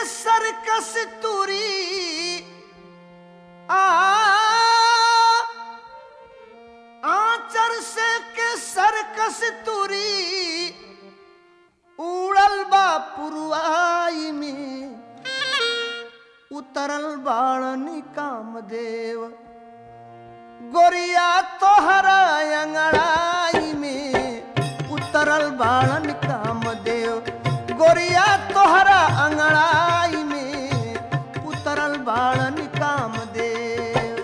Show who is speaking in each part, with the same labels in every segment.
Speaker 1: सरकस तुरी आ आचर से के सरकस तुरी उड़ल बा पुरवाई में उतरल बाणन कामदेव गोरिया तोहरा अंगड़ाई में उतरल बाणन कामदेव गोरिया तोहरा अंगड़ाई में उतरल बाणन कामदेव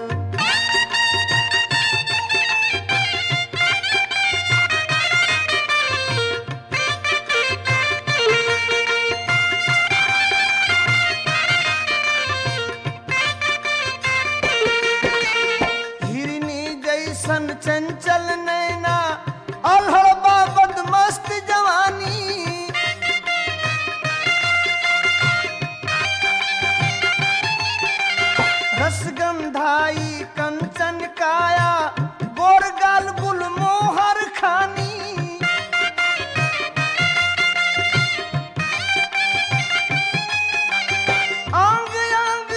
Speaker 1: हिरनी जैसन चंचल नैना अलहड़बा बदमस्त जवानी रसगंधाई कंचन काया गोरगाल गुलमोहर खानी अंग अंग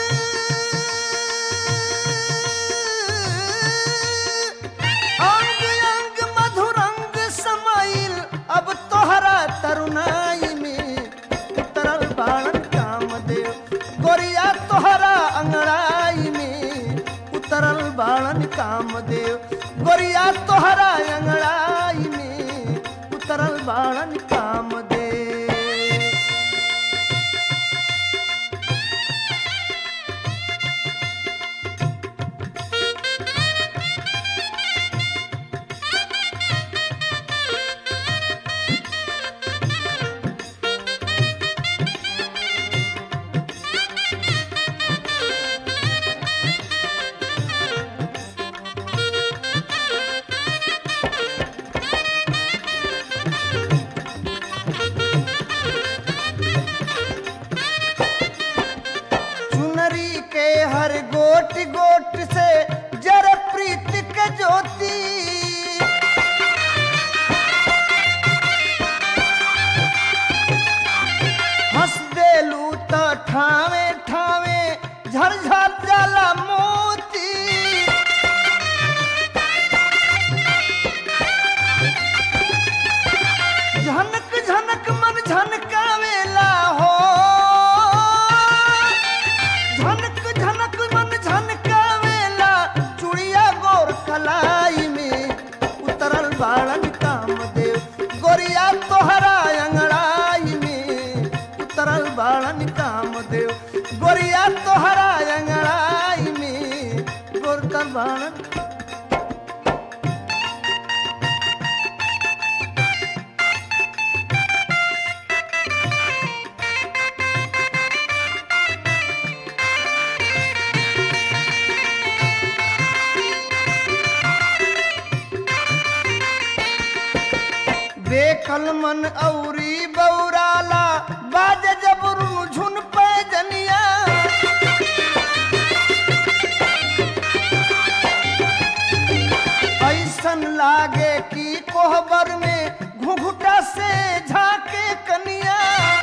Speaker 1: अंग अंग मधुरंग समाइल अब तोहरा तरुणाई में उतरल बाणन कामदेव गोरिया तोहरा अंगड़ाई में उतरल बाणन कामदेव गोरिया तोहरा अंगड़ाई में उतरल बाणन कामदेव चुनरी के हर गोट गोट से जर प्रीत के ज्योति हंस देलू त ठावे ठावे झरझर जाला मोती झनक झनक मन झनकावेला हो झनक झनक मन झनकावेला चुड़िया गोर कलाई में उतरल बाड़न कामदेव गोरिया तोहरा अंगड़ाई में उतरल बाड़न कामदेव गोरिया तोहरा अंगड़ाई में गोरकर बाड़न बेकल मन औरी बौराला बाज जबरू झुन पे जनिया ऐसन लागे कि कोहबर में घुघुटा से झाके कनिया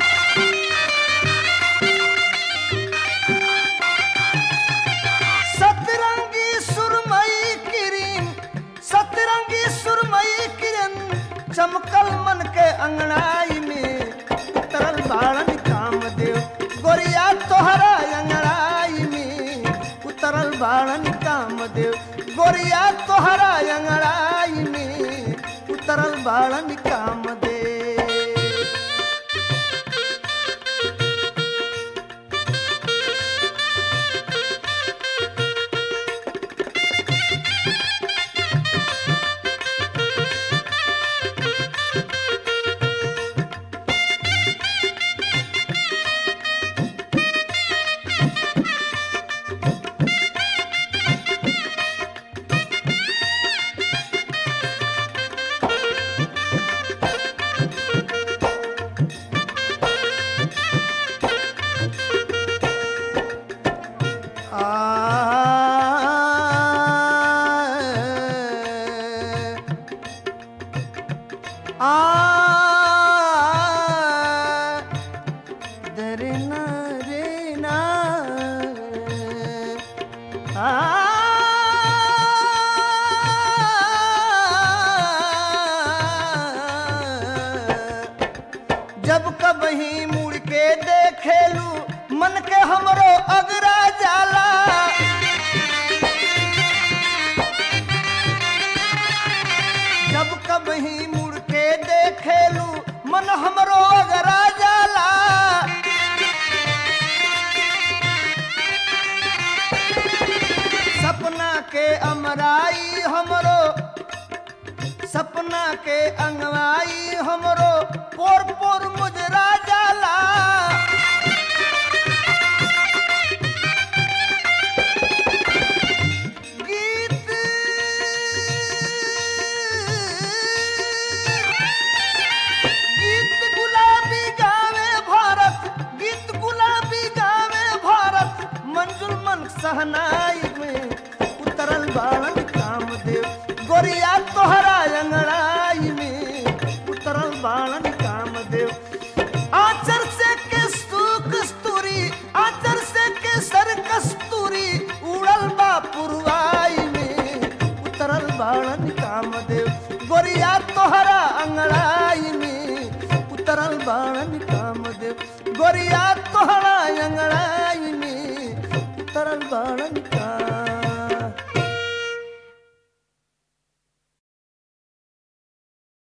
Speaker 1: सतरंगी सुरमई किरीन सतरंगी सुरमई किरण चमकल मन के अंगड़ाई में तरल बाड़न कामदेव गोरिया तोहरा अंगड़ाई में उतरल बाड़न कामदेव गोरिया तोहरा अंगड़ाई में उतरल बाड़न कामदेव आ दरे ना रे मन के हमरो अगरा जाला जब कभी मुड़ के देखेलू मन हमरो अगरा जाला सपना के अमराई हमरो सपना के अंगवाई हमरो पोर पोर मुजरा जाला गीत गीत गुलाबी गावे भारत गीत गुलाबी गावे भारत मंजुल मन सहनाई में उतरल बालन कामदेव गोरिया तोहरा अंगड़ाई में उतरल बालन कामदेव आचर से केस्तू कस्तूरी आचर से केसर कस्तूरी उड़ल बा पुरवाई में उतरल बालन कामदेव गोरिया तोहरा अंगड़ाई में उतरल बालन कामदेव गोरिया तोहरा अंगड़ाई में उतरल बालन कामदेव